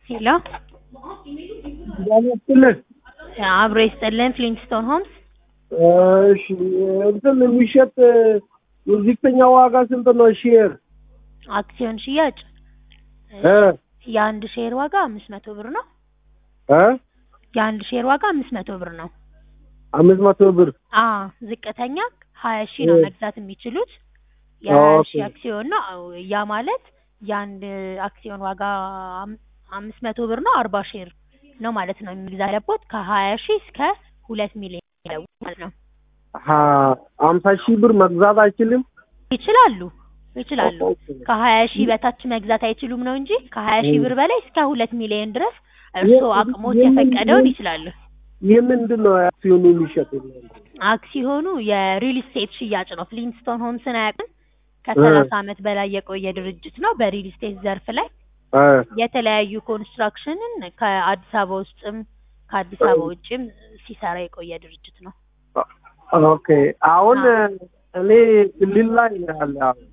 ሄሎ ያመጥልህ አብሮ ይስጥልን ፍሊንስቶን ሆምስ እሺ እንትን የሚሸጥ የዝቅተኛ ዋጋ ስንት ነው? ሼር አክሲዮን ሽያጭ እ የአንድ ሼር ዋጋ አምስት መቶ ብር ነው። እ የአንድ ሼር ዋጋ አምስት መቶ ብር ነው። አምስት መቶ ብር አ ዝቅተኛ ሀያ ሺህ ነው መግዛት የሚችሉት የሀያ ሺህ ኦኬ። አክሲዮን ነው። ያ ማለት የአንድ አክሲዮን ዋጋ አም- አምስት መቶ ብር ነው። አርባ ሼር ነው ማለት ነው የሚገዛ ያለቦት ከሀያ ሺህ እስከ ሁለት ሚሊዮን ያለው ማለት ነው። ሀ- አምሳ ሺህ ብር መግዛት አይችልም? ይችላሉ ይችላሉ። ኦኬ። ከሀያ ሺህ በታች መግዛት አይችሉም ነው እንጂ ከሀያ ሺህ ብር በላይ እስከ ሁለት ሚሊዮን ድረስ እርስዎ የ- አቅሞት የምን- የፈቀደውን የምን- ይችላሉ። ይህ ምንድን ነው አክሲዮኑ የሚሸጥ? አክሲዮኑ የሪል ስቴት ሽያጭ ነው። ፍሊንስቶን ሆምስን አያውቅም? ከሰላሳ ዓመት በላይ የቆየ ድርጅት ነው በሪል ስቴት ዘርፍ ላይ እ የተለያዩ ኮንስትራክሽንን ከአዲስ አበባ ውስጥም ከአዲስ አበባ ውጭም ሲሰራ የቆየ ድርጅት ነው። ኦኬ። አሁን እኔ ክልል ላይ ነው ያለ አሁን።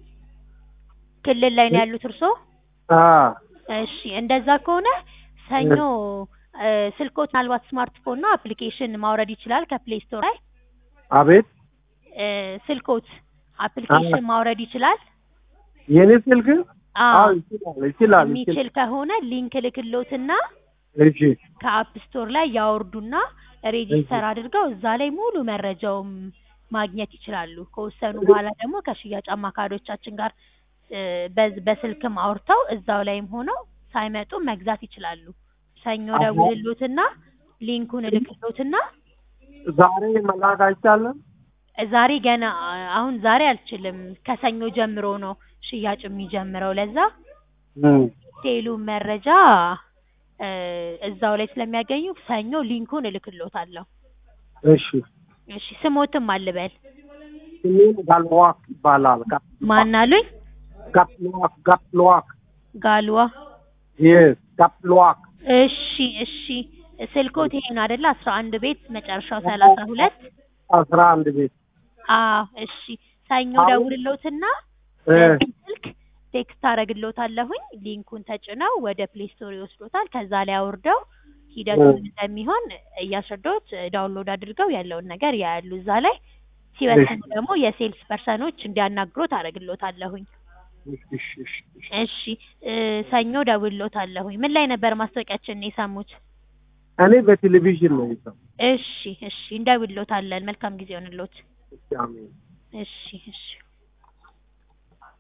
ክልል ላይ ነው ያሉት እርስዎ? አ እሺ እንደዛ ከሆነ ሰኞ እ፣ ስልኮት ምናልባት ስማርትፎን ነው አፕሊኬሽን ማውረድ ይችላል ከፕሌይ ስቶር ላይ አቤት እ፣ ስልኮት አፕሊኬሽን ማውረድ ይችላል። የኔ ስልክ አዎ አዎ ይችላል ይችላል ይችላል። የሚችል ከሆነ ሊንክ ልክሎትና እሺ ከአፕ ስቶር ላይ ያወርዱና ሬጂስተር አድርገው እዛ ላይ ሙሉ መረጃውም ማግኘት ይችላሉ። ከወሰኑ በኋላ ደግሞ ከሽያጭ አማካሪዎቻችን ጋር እ፣ በዝ- በስልክም አውርተው እዛው ላይም ሆነው ሳይመጡ መግዛት ይችላሉ። ሰኞ አዎ። ደውልሎትና ሊንኩን እልክሎትና ዛሬ መላክ አይቻልም? ዛሬ ገና አሁን ዛሬ አልችልም። ከሰኞ ጀምሮ ነው ሽያጭ የሚጀምረው። ለዛ እም ቴሉ መረጃ እ፣ እዛው ላይ ስለሚያገኙ ሰኞ ሊንኩን እልክሎታለሁ። እሺ እሺ ስሞትም አልበል ስሜን ጋልዋክ ይባላል። ማን አሉኝ? ጋፕልዋክ ጋፕልዋክ ጋልዋ የስ ጋፕልዋክ እሺ እሺ ስልኮት ይሄ ነው አይደለ? አስራ አንድ ቤት መጨረሻው ሰላሳ ሁለት አስራ አንድ ቤት አዎ እሺ ሰኞ አሁን- ደውልሎትና እ በዚህ ስልክ ቴክስት አደርግሎታለሁኝ ሊንኩን ተጭነው ወደ ፕሌይ ስቶር ይወስዶታል። ከዛ ላይ አውርደው ሂደቱን እ። እንደሚሆን እያስረዳሁት ዳውንሎድ አድርገው ያለውን ነገር ያያሉ። እዛ ላይ ሲወስኑ እሺ። ደግሞ የሴልስ ፐርሰኖች እንዲያናግሮት አደርግሎታለሁኝ። እሺ እሺ እሺ እሺ። እሺ እ፣ ሰኞ ደውልሎታለሁኝ። ምን ላይ ነበር ማስታወቂያችንን የሰሙት? እኔ በቴሌቪዥን ነው የሰማሁት። እሺ እሺ እንደውልሎታለን። መልካም ጊዜ ይሆንልዎት። እሺ፣ አሜን። እሺ እሺ